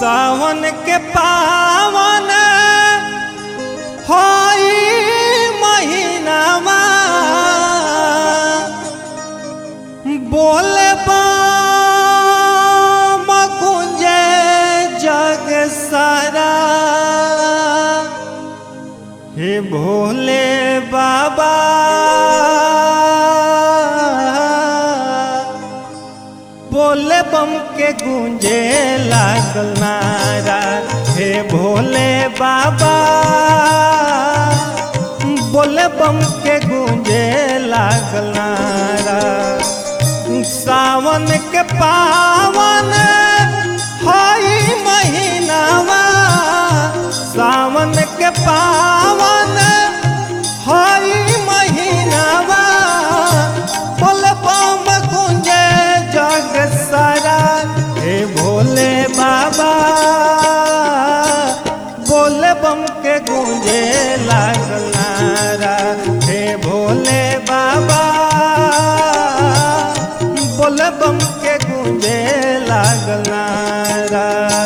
सावन के पावन होई महीनावा बोले बम गुंजे जग सारा हे भोले बाबा बोले बम के गूंजे लागल नारा हे भोले बाबा बोले बम के गूंजे लागल नारा सावन के पावन हई महीनावा सावन के पावन हई महीनावा बोले बम गुंजे जग सारा हे भोले बाबा बोले बम के गूंजे लागल नारा हे भोले बाबा बोले बम के गूंजे लागल नारा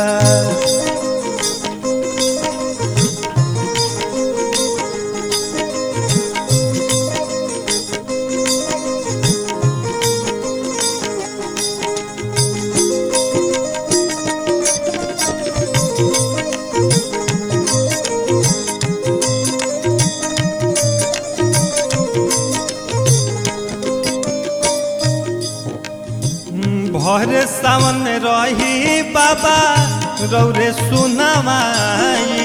भर सावन रही बाबा रौरे सुनामाई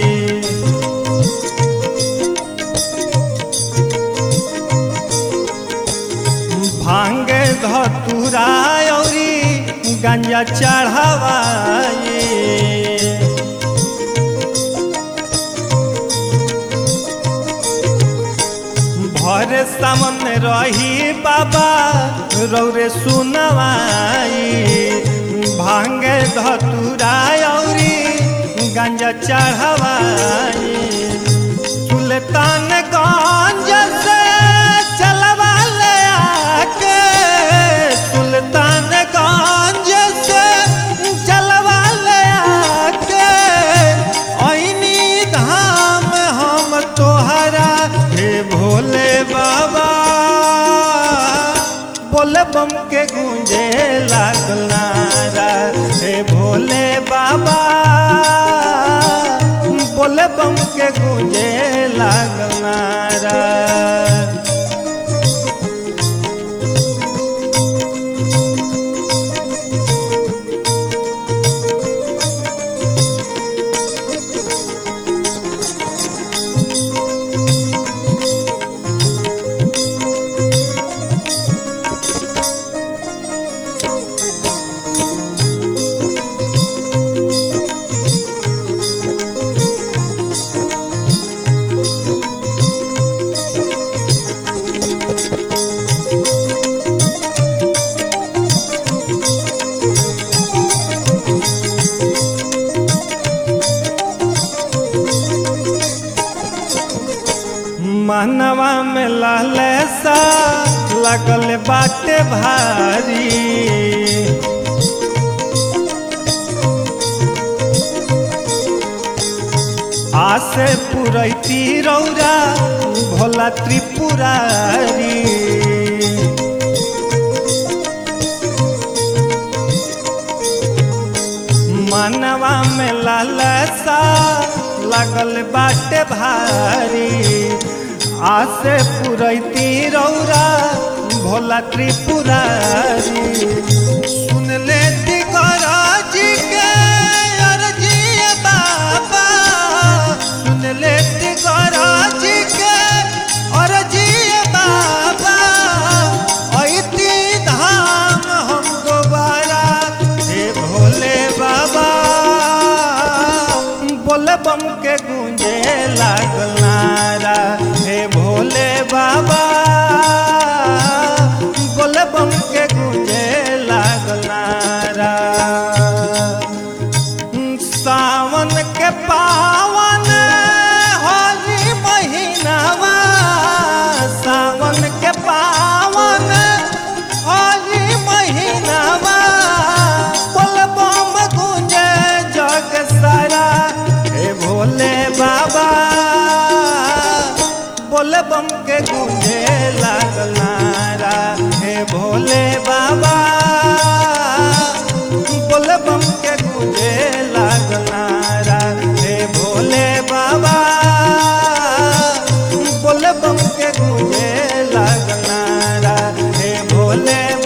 भांग धतुरा औरी गंजा चढ़ावाई भर सामन रही बाबा रौरे सुनवाई भांग धतुरा औरी गंजा चढ़वाई सुल्तान गंज से चलवा ले आके सुल्तान गंज से चलवा ले आके ऐनी धाम हम तोहरा हे भोले बाबा बोले बम के गूंजे लागल नारा हे भोले बाबा बोले बम के गूंजे लागल नारा मनवा में लहले सा लगल बाटे भारी आसे पुरैती रौरा भोला त्रिपुरारी मनवा में लालसा लगल बाटे भारी आसे पुरैती रौरा भोला त्रिपुरारी सुन ले जी के अर्जी बाबा सुन ले जी के अर्जी बाबा ऐती धाम हम दोबारा हे भोले बाबा बोले बम के गूंजे लागल नारा हे भोले बाबा बोले बम के गूंजे लागल नारा बाबा बोले बम के गूंजे लागल नारा हे भोले बाबा बोले बम के गूंजे लागल नारा हे भोले बाबा बोले बम के गूंजे लागल नारा हे भोले